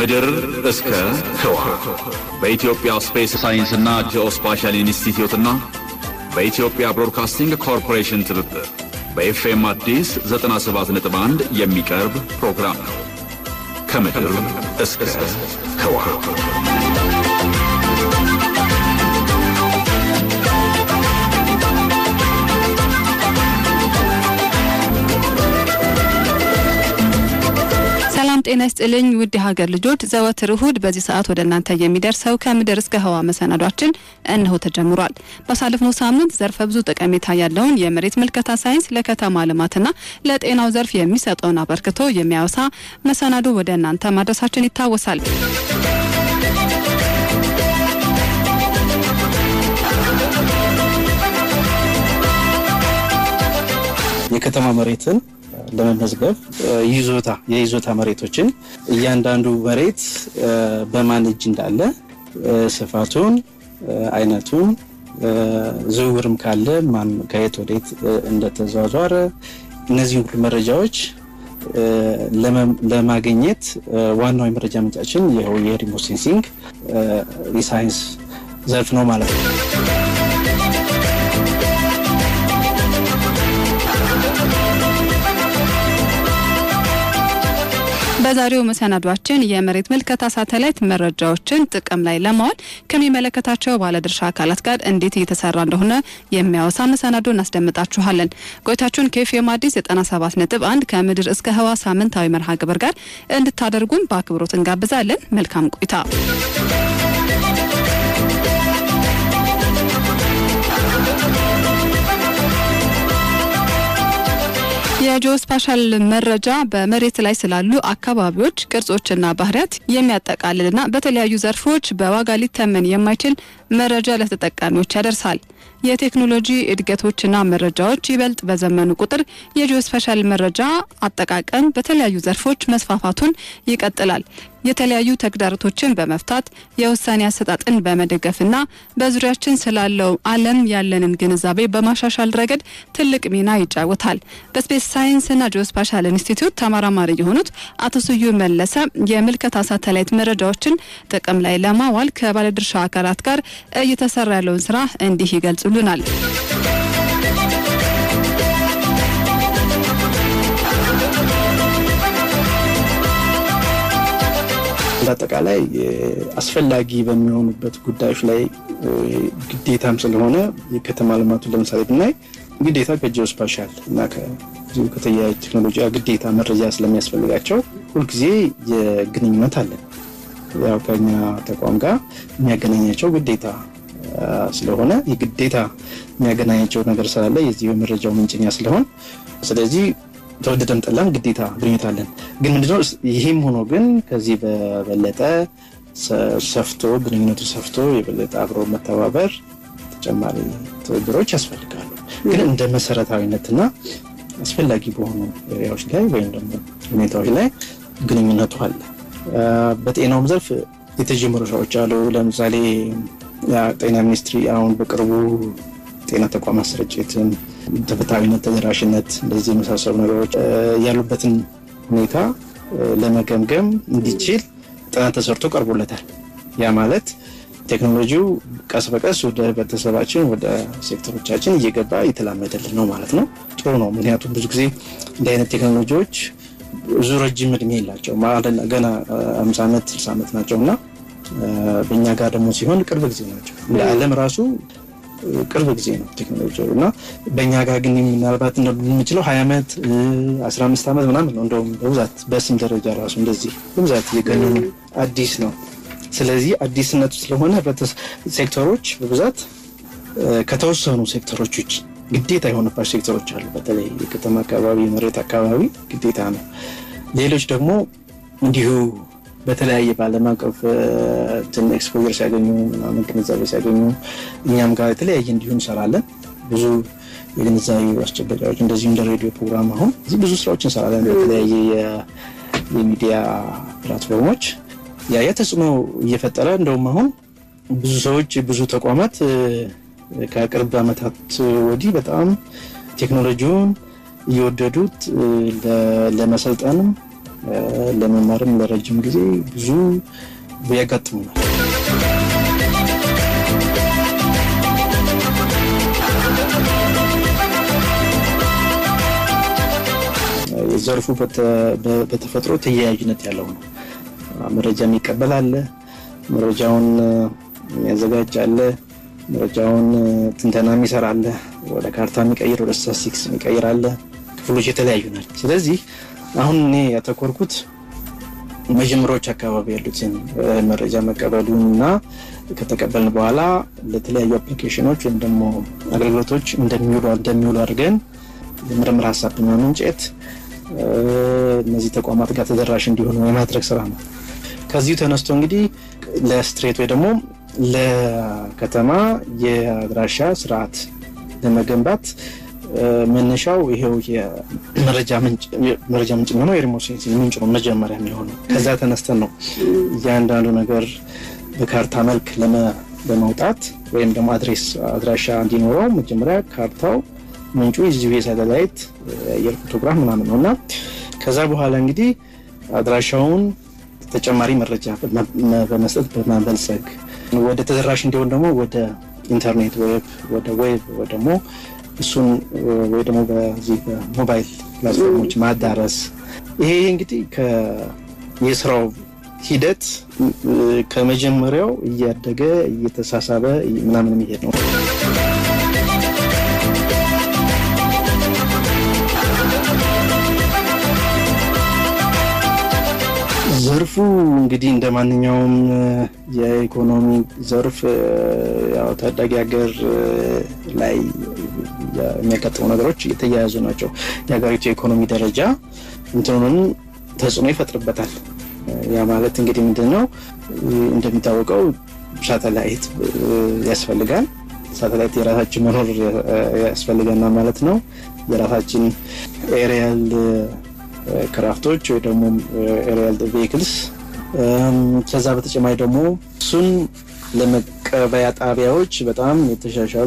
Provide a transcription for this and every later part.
ከምድር እስከ ህዋ በኢትዮጵያ ስፔስ ሳይንስና ጂኦስፓሻል ኢንስቲትዩትና በኢትዮጵያ ብሮድካስቲንግ ኮርፖሬሽን ትብብር በኤፍኤም አዲስ 97.1 የሚቀርብ ፕሮግራም ነው። ከምድር እስከ ህዋ ሰላም ጤና ይስጥልኝ ውድ የሀገር ልጆች፣ ዘወትር እሁድ በዚህ ሰዓት ወደ እናንተ የሚደርሰው ከምድር እስከ ህዋ መሰናዷችን እነሆ ተጀምሯል። ባሳለፍነው ሳምንት ዘርፈ ብዙ ጠቀሜታ ያለውን የመሬት ምልከታ ሳይንስ ለከተማ ልማትና ለጤናው ዘርፍ የሚሰጠውን አበርክቶ የሚያወሳ መሰናዶ ወደ እናንተ ማድረሳችን ይታወሳል። የከተማ መሬትን ለመመዝገብ ይዞታ የይዞታ መሬቶችን እያንዳንዱ መሬት በማን እጅ እንዳለ ስፋቱን፣ አይነቱን፣ ዝውውርም ካለ ማን ከየት ወዴት እንደተዟዟረ እነዚህ ሁሉ መረጃዎች ለማግኘት ዋናው የመረጃ ምንጫችን ይኸው የሪሞት ሴንሲንግ የሳይንስ ዘርፍ ነው ማለት ነው። በዛሬው መሰናዷችን የመሬት ምልከታ ሳተላይት መረጃዎችን ጥቅም ላይ ለማዋል ከሚመለከታቸው ባለድርሻ አካላት ጋር እንዴት እየተሰራ እንደሆነ የሚያወሳ መሰናዶ እናስደምጣችኋለን። ቆይታችሁን ከኤፍኤም አዲስ 97 ነጥብ 1 ከምድር እስከ ህዋ ሳምንታዊ መርሃ ግብር ጋር እንድታደርጉን በአክብሮት እንጋብዛለን። መልካም ቆይታ። የጂኦስፓሻል መረጃ በመሬት ላይ ስላሉ አካባቢዎች ቅርጾችና ባህሪያት የሚያጠቃልልና በተለያዩ ዘርፎች በዋጋ ሊተመን የማይችል መረጃ ለተጠቃሚዎች ያደርሳል። የቴክኖሎጂ እድገቶችና መረጃዎች ይበልጥ በዘመኑ ቁጥር የጂኦስፓሻል መረጃ አጠቃቀም በተለያዩ ዘርፎች መስፋፋቱን ይቀጥላል። የተለያዩ ተግዳሮቶችን በመፍታት የውሳኔ አሰጣጥን በመደገፍና በዙሪያችን ስላለው ዓለም ያለንን ግንዛቤ በማሻሻል ረገድ ትልቅ ሚና ይጫወታል። በስፔስ ሳይንስና ጂኦስፓሻል ኢንስቲትዩት ተመራማሪ የሆኑት አቶ ስዩም መለሰ የምልከታ ሳተላይት መረጃዎችን ጥቅም ላይ ለማዋል ከባለድርሻ አካላት ጋር እየተሰራ ያለውን ስራ እንዲህ ይገልጹልናል። በአጠቃላይ አስፈላጊ በሚሆኑበት ጉዳዮች ላይ ግዴታም ስለሆነ የከተማ ልማቱን ለምሳሌ ብናይ ግዴታ ከጂኦስፓሻል እና ከዚሁ ከተለያዩ ቴክኖሎጂ ግዴታ መረጃ ስለሚያስፈልጋቸው ሁልጊዜ የግንኙነት አለን። ያው ከኛ ተቋም ጋር የሚያገናኛቸው ግዴታ ስለሆነ የግዴታ የሚያገናኛቸው ነገር ስላለ የዚህ የመረጃው ምንጭኛ ስለሆን ስለዚህ ተወደደም ጠላም ግዴታ ግንኙነት አለን። ግን ምንድነው ይህም ሆኖ ግን ከዚህ በበለጠ ሰፍቶ ግንኙነቱ ሰፍቶ የበለጠ አብሮ መተባበር ተጨማሪ ትብብሮች ያስፈልጋሉ። ግን እንደ መሰረታዊነትና አስፈላጊ በሆኑ ኤሪያዎች ላይ ወይም ደግሞ ሁኔታዎች ላይ ግንኙነቱ አለ። በጤናውም ዘርፍ የተጀመሩ ስራዎች አሉ። ለምሳሌ ጤና ሚኒስትሪ አሁን በቅርቡ ጤና ተቋማት ስርጭትን፣ ተፈታዊነት፣ ተደራሽነት እንደዚህ የመሳሰሉ ነገሮች ያሉበትን ሁኔታ ለመገምገም እንዲችል ጥናት ተሰርቶ ቀርቦለታል። ያ ማለት ቴክኖሎጂው ቀስ በቀስ ወደ ህብረተሰባችን ወደ ሴክተሮቻችን እየገባ እየተላመደልን ነው ማለት ነው። ጥሩ ነው። ምክንያቱም ብዙ ጊዜ እንዲህ አይነት ቴክኖሎጂዎች ብዙ ረጅም እድሜ የላቸው ገና አምሳ ዓመት ስልሳ ዓመት ናቸው እና በእኛ ጋር ደግሞ ሲሆን ቅርብ ጊዜ ናቸው። እንደ ዓለም ራሱ ቅርብ ጊዜ ነው ቴክኖሎጂ እና በእኛ ጋር ግን ምናልባት የምንችለው ሀያ ዓመት አስራ አምስት ዓመት ምናምን ነው። እንደውም በብዛት በስም ደረጃ ራሱ እንደዚህ በብዛት የገነኑ አዲስ ነው። ስለዚህ አዲስነቱ ስለሆነ ሴክተሮች በብዛት ከተወሰኑ ሴክተሮች ውጭ ግዴታ የሆነባቸው ሴክተሮች አሉ። በተለይ የከተማ አካባቢ፣ የመሬት አካባቢ ግዴታ ነው። ሌሎች ደግሞ እንዲሁ በተለያየ በዓለም አቀፍ ትን ኤክስፖር ሲያገኙ ምናምን ግንዛቤ ሲያገኙ እኛም ጋር የተለያየ እንዲሁ እንሰራለን። ብዙ የግንዛቤ ማስጨበጫዎች እንደዚሁ እንደ ሬዲዮ ፕሮግራም አሁን እዚህ ብዙ ስራዎች እንሰራለን በተለያየ የሚዲያ ፕላትፎርሞች ያ ያ ተጽዕኖ እየፈጠረ እንደውም አሁን ብዙ ሰዎች ብዙ ተቋማት ከቅርብ ዓመታት ወዲህ በጣም ቴክኖሎጂውን እየወደዱት ለመሰልጠንም ለመማርም ለረጅም ጊዜ ብዙ ያጋጥሙናል። ዘርፉ በተፈጥሮ ተያያዥነት ያለው ነው። መረጃ የሚቀበል አለ፣ መረጃውን የሚያዘጋጅ አለ፣ መረጃውን ትንተና የሚሰራ አለ፣ ወደ ካርታ የሚቀይር ወደ ስታስቲክስ የሚቀይር አለ። ክፍሎች የተለያዩ ናቸው። ስለዚህ አሁን እኔ ያተኮርኩት መጀመሪያዎች አካባቢ ያሉትን መረጃ መቀበሉን እና ከተቀበልን በኋላ ለተለያዩ አፕሊኬሽኖች ወይም ደግሞ አገልግሎቶች እንደሚውሉ እንደሚውሉ አድርገን የምርምር ሀሳብ በማመንጨት እነዚህ ተቋማት ጋር ተደራሽ እንዲሆኑ የማድረግ ስራ ነው። ከዚሁ ተነስቶ እንግዲህ ለስትሬት ወይ ደግሞ ለከተማ የአድራሻ ስርዓት ለመገንባት መነሻው ይሄው የመረጃ ምንጭ የሚሆነው የሪሞት ሴንሲንግ ምንጭ ነው መጀመሪያ የሚሆነው። ከዛ ተነስተን ነው እያንዳንዱ ነገር በካርታ መልክ ለመውጣት ወይም ደግሞ አድሬስ አድራሻ እንዲኖረው መጀመሪያ ካርታው ምንጩ የዚሁ የሳተላይት የአየር ፎቶግራፍ ምናምን ነው እና ከዛ በኋላ እንግዲህ አድራሻውን ተጨማሪ መረጃ በመስጠት በማበልጸግ ወደ ተደራሽ እንዲሆን ደግሞ ወደ ኢንተርኔት ዌብ ወደ ዌብ ወይ ደግሞ እሱን ወይ ደግሞ በዚህ በሞባይል ፕላትፎርሞች ማዳረስ ይሄ እንግዲህ የስራው ሂደት ከመጀመሪያው እያደገ እየተሳሳበ ምናምን የሚሄድ ነው። ዘርፉ እንግዲህ እንደ ማንኛውም የኢኮኖሚ ዘርፍ ያው ታዳጊ ሀገር ላይ የሚያጋጥሙ ነገሮች የተያያዙ ናቸው። የሀገሪቱ የኢኮኖሚ ደረጃ እንትኑን ተጽዕኖ ይፈጥርበታል። ያ ማለት እንግዲህ ምንድን ነው እንደሚታወቀው ሳተላይት ያስፈልጋል። ሳተላይት የራሳችን መኖር ያስፈልገና ማለት ነው። የራሳችን ኤሪያል ክራፍቶች ወይ ደግሞ ኤሪያል ቬሂክልስ ከዛ በተጨማሪ ደግሞ እሱን ለመቀበያ ጣቢያዎች በጣም የተሻሻሉ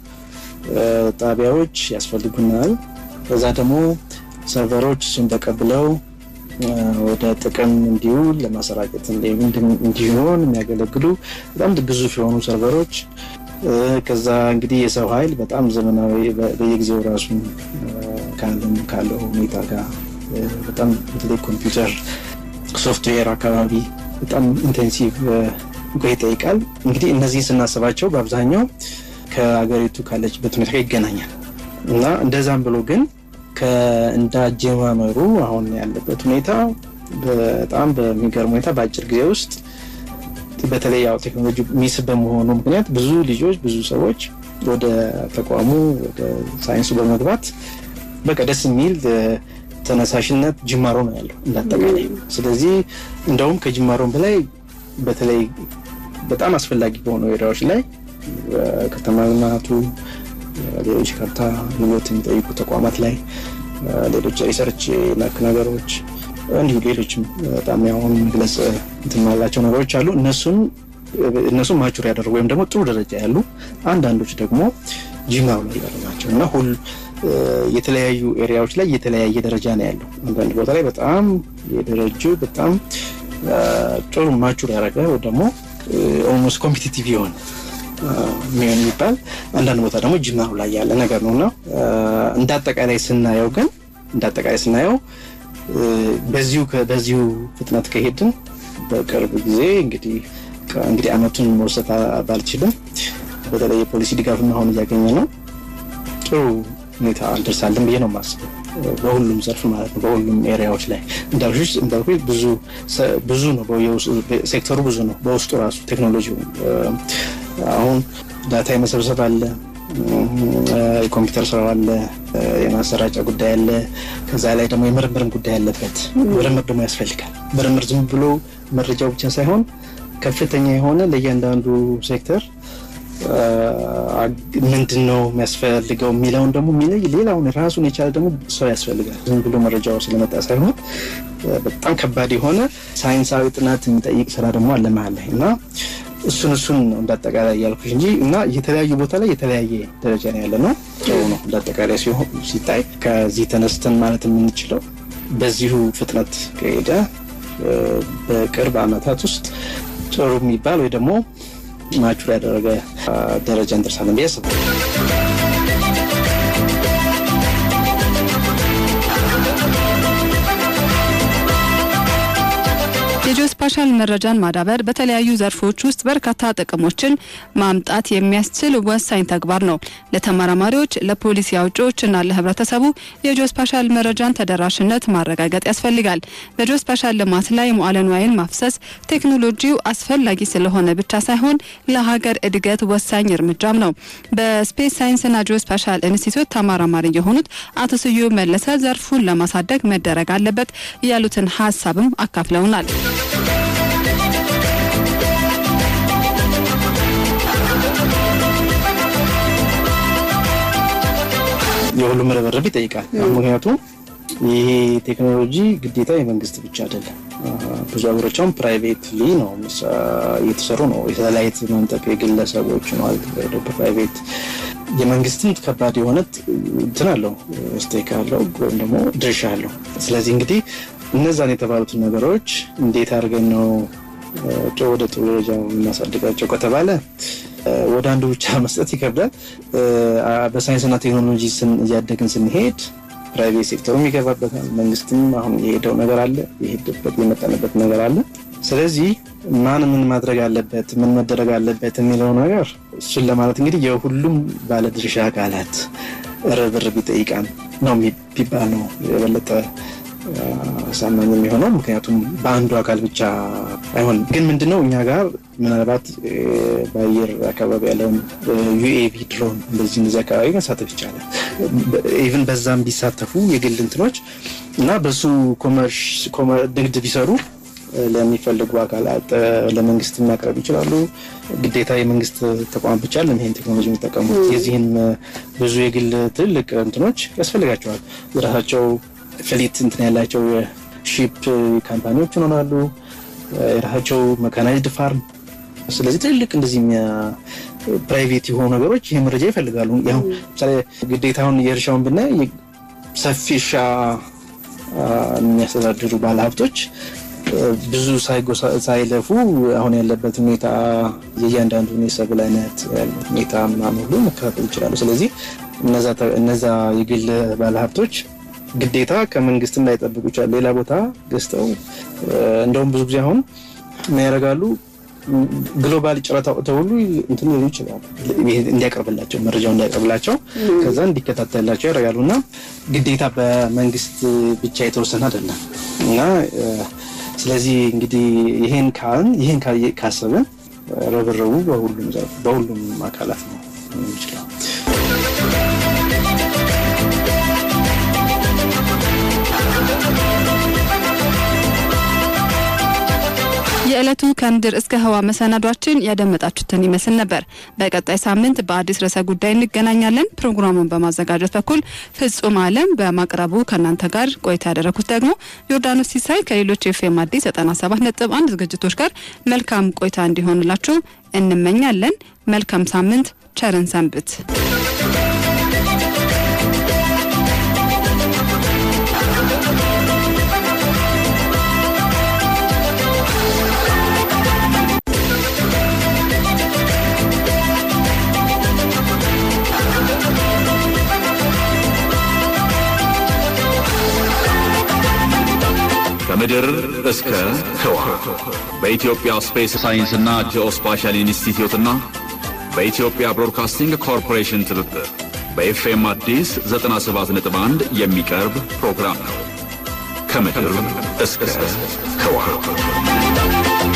ጣቢያዎች ያስፈልጉናል። ከዛ ደግሞ ሰርቨሮች እሱን ተቀብለው ወደ ጥቅም እንዲውል ለማሰራጨት እንዲሆን የሚያገለግሉ በጣም ግዙፍ የሆኑ ሰርቨሮች ከዛ እንግዲህ የሰው ኃይል በጣም ዘመናዊ በየጊዜው ራሱን ካለው ሁኔታ ጋር በጣም በተለይ ኮምፒውተር ሶፍትዌር አካባቢ በጣም ኢንቴንሲቭ ቆይ ይጠይቃል። እንግዲህ እነዚህን ስናስባቸው በአብዛኛው ከሀገሪቱ ካለችበት ሁኔታ ጋር ይገናኛል እና እንደዛም ብሎ ግን እንዳጀማመሩ አሁን ያለበት ሁኔታ በጣም በሚገርም ሁኔታ በአጭር ጊዜ ውስጥ በተለይ ያው ቴክኖሎጂ ሚስ በመሆኑ ምክንያት ብዙ ልጆች ብዙ ሰዎች ወደ ተቋሙ ወደ ሳይንሱ በመግባት በቃ ደስ የሚል ተነሳሽነት ጅማሮ ነው ያለው እንዳጠቃላይ። ስለዚህ እንደውም ከጅማሮም በላይ በተለይ በጣም አስፈላጊ በሆኑ ኤሪያዎች ላይ ከተማ ልማቱ፣ ሌሎች ካርታ ልሞት የሚጠይቁ ተቋማት ላይ ሌሎች ሪሰርች ነክ ነገሮች እንዲሁ ሌሎችም በጣም ያሁን መግለጽ እንትን ያላቸው ነገሮች አሉ። እነሱን እነሱን ማቹር ያደረጉ ወይም ደግሞ ጥሩ ደረጃ ያሉ አንዳንዶች ደግሞ ጅማሮ ላይ ያሉ ናቸው እና ሁል የተለያዩ ኤሪያዎች ላይ የተለያየ ደረጃ ነው ያለው። አንዳንድ ቦታ ላይ በጣም የደረጁ በጣም ጥሩ ማቹር ያደረገ ወይ ደግሞ ኦልሞስት ኮምፒቲቲቭ የሆነ የሚሆን የሚባል አንዳንድ ቦታ ደግሞ ጅማሩ ላይ ያለ ነገር ነው እና እንደ አጠቃላይ ስናየው ግን እንደ አጠቃላይ ስናየው በዚሁ በዚሁ ፍጥነት ከሄድን በቅርብ ጊዜ እንግዲህ እንግዲህ አመቱን መውሰድ ባልችልም በተለይ የፖሊሲ ድጋፍም አሁን እያገኘ ነው ጥሩ ሁኔታ እንደርሳለን ብዬ ነው የማስበው። በሁሉም ዘርፍ ማለት ነው፣ በሁሉም ኤሪያዎች ላይ እንዳልኩሽ እንዳልኩሽ ብዙ ብዙ ነው፣ ሴክተሩ ብዙ ነው። በውስጡ ራሱ ቴክኖሎጂ አሁን ዳታ የመሰብሰብ አለ፣ የኮምፒውተር ስራው አለ፣ የማሰራጫ ጉዳይ አለ። ከዛ ላይ ደግሞ የምርምርም ጉዳይ አለበት። ምርምር ደግሞ ያስፈልጋል። ምርምር ዝም ብሎ መረጃው ብቻ ሳይሆን ከፍተኛ የሆነ ለእያንዳንዱ ሴክተር ምንድን ነው የሚያስፈልገው የሚለውን ደግሞ የሚለይ ሌላውን ራሱን የቻለ ደግሞ ሰው ያስፈልጋል። ዝም ብሎ መረጃው ስለመጣ ሳይሆን በጣም ከባድ የሆነ ሳይንሳዊ ጥናት የሚጠይቅ ስራ ደግሞ አለ መሀል ላይ እና እሱን እሱን እንዳጠቃላይ እያልኩሽ እንጂ እና የተለያዩ ቦታ ላይ የተለያየ ደረጃ ነው ያለ ነው። ጥሩ ነው እንዳጠቃላይ ሲታይ ከዚህ ተነስተን ማለት የምንችለው በዚሁ ፍጥነት ከሄደ በቅርብ ዓመታት ውስጥ ጥሩ የሚባል ወይ ደግሞ ማቹር ያደረገ ደረጃ እንደርሳለን ብዬ አስባለሁ። የጂኦስፓሻል መረጃን ማዳበር በተለያዩ ዘርፎች ውስጥ በርካታ ጥቅሞችን ማምጣት የሚያስችል ወሳኝ ተግባር ነው። ለተመራማሪዎች፣ ለፖሊሲ አውጪዎችና ለህብረተሰቡ የጂኦስፓሻል መረጃን ተደራሽነት ማረጋገጥ ያስፈልጋል። በጂኦስፓሻል ልማት ላይ መዋዕለ ንዋይን ማፍሰስ ቴክኖሎጂው አስፈላጊ ስለሆነ ብቻ ሳይሆን ለሀገር እድገት ወሳኝ እርምጃም ነው። በስፔስ ሳይንስና ጂኦስፓሻል ኢንስቲትዩት ተመራማሪ የሆኑት አቶ ስዩም መለሰ ዘርፉን ለማሳደግ መደረግ አለበት ያሉትን ሀሳብም አካፍለውናል። የሁሉም ርብርብ ይጠይቃል። ምክንያቱም ይሄ ቴክኖሎጂ ግዴታ የመንግስት ብቻ አይደለም። ብዙ ሀገሮችም ፕራይቬትሊ ነው እየተሰሩ ነው። የሳተላይት መንጠቅ የግለሰቦች ነው ፕራይቬት የመንግስትም ከባድ የሆነ እንትን አለው ስቴክ አለው ወይም ደግሞ ድርሻ አለው። ስለዚህ እንግዲህ እነዛን የተባሉትን ነገሮች እንዴት አድርገን ነው ወደ ጥሩ ደረጃ የምናሳድጋቸው ከተባለ ወደ አንዱ ብቻ መስጠት ይከብዳል። በሳይንስና ቴክኖሎጂ እያደግን ስንሄድ ፕራይቬት ሴክተሩም ይገባበታል። መንግስትም አሁን የሄደው ነገር አለ፣ የሄደበት የመጠንበት ነገር አለ። ስለዚህ ማን ምን ማድረግ አለበት፣ ምን መደረግ አለበት የሚለው ነገር እሱን ለማለት እንግዲህ የሁሉም ባለድርሻ አካላት ርብርብ ይጠይቃል ነው ቢባል ነው የበለጠ አሳማኝ የሚሆነው። ምክንያቱም በአንዱ አካል ብቻ አይሆንም። ግን ምንድነው እኛ ጋር ምናልባት በአየር አካባቢ ያለውን ዩኤቪ ድሮን እንደዚህ እንደዚህ አካባቢ መሳተፍ ይቻላል። ኢቭን በዛም ቢሳተፉ የግል እንትኖች እና በሱ ንግድ ቢሰሩ ለሚፈልጉ አካላት ለመንግስት ማቅረብ ይችላሉ። ግዴታ የመንግስት ተቋም ብቻ ለም ይሄን ቴክኖሎጂ የሚጠቀሙት የዚህን ብዙ የግል ትልቅ እንትኖች ያስፈልጋቸዋል የራሳቸው ፍሊት እንትን ያላቸው የሺፕ ካምፓኒዎች ይሆናሉ፣ የራሳቸው መካናይዝድ ፋርም። ስለዚህ ትልልቅ እንደዚህ ፕራይቬት የሆኑ ነገሮች ይህ መረጃ ይፈልጋሉ። ያው ምሳሌ ግዴታውን የእርሻውን ብናይ ሰፊ እርሻ የሚያስተዳድሩ ባለሀብቶች ብዙ ሳይለፉ አሁን ያለበት ሁኔታ የእያንዳንዱን የሰብል አይነት ሁኔታ ምናምን ሁሉ መከታተል ይችላሉ። ስለዚህ እነዛ የግል ባለሀብቶች ግዴታ ከመንግስትም ላይጠብቁ ይችላል። ሌላ ቦታ ገዝተው እንደውም ብዙ ጊዜ አሁን ምን ያደርጋሉ? ግሎባል ጨረታ ወጥተው ሁሉ እንትን ሊሉ ይችላሉ። እንዲያቀርብላቸው መረጃው እንዲያቀርብላቸው ከዛ እንዲከታተላቸው ያደርጋሉ። እና ግዴታ በመንግስት ብቻ የተወሰነ አይደለም እና ስለዚህ እንግዲህ ይሄን ካልን ይሄን ካሰብን ርብርቡ በሁሉም በሁሉም አካላት ነው የሚችለው። የዕለቱ ከምድር እስከ ህዋ መሰናዷችን ያደመጣችሁትን ይመስል ነበር። በቀጣይ ሳምንት በአዲስ ርዕሰ ጉዳይ እንገናኛለን። ፕሮግራሙን በማዘጋጀት በኩል ፍጹም አለም፣ በማቅረቡ ከእናንተ ጋር ቆይታ ያደረኩት ደግሞ ዮርዳኖስ ሲሳይ ከሌሎች ኤፍኤም አዲስ 97 ነጥብ አንድ ዝግጅቶች ጋር መልካም ቆይታ እንዲሆንላችሁ እንመኛለን። መልካም ሳምንት፣ ቸርን ሰንብት። ከምድር እስከ ህዋ በኢትዮጵያ ስፔስ ሳይንስና ጂኦስፓሻል ኢንስቲትዩትና በኢትዮጵያ ብሮድካስቲንግ ኮርፖሬሽን ትብብር በኤፍኤም አዲስ 97.1 የሚቀርብ ፕሮግራም ነው። ከምድር እስከ ህዋ